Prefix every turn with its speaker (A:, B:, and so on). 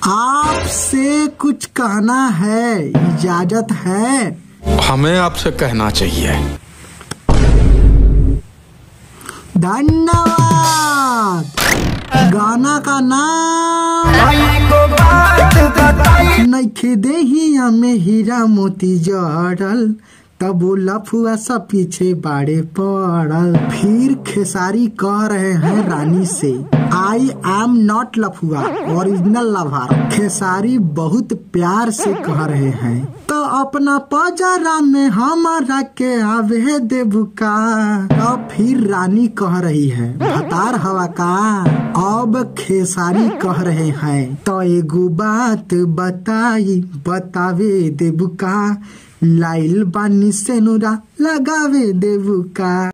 A: आपसे कुछ कहना है इजाजत है
B: हमें आपसे कहना चाहिए
A: धन्यवाद गाना का नाम नइखे देही हमें हीरा मोती जड़ल तब वो लफुआ सब पीछे बाड़े पड़ल फिर खेसारी कह रहे हैं रानी से आई एम नॉट लफुआ ओरिजिनल लवर खेसारी बहुत प्यार से कह रहे हैं तो अपना पजरा में हमारा के आवे देवका अब फिर रानी कह रही है भतार हवा का अब खेसारी कह रहे हैं तो एगो बात बताई बतावे देवका लाइल बानी से नुरा लगावे देवका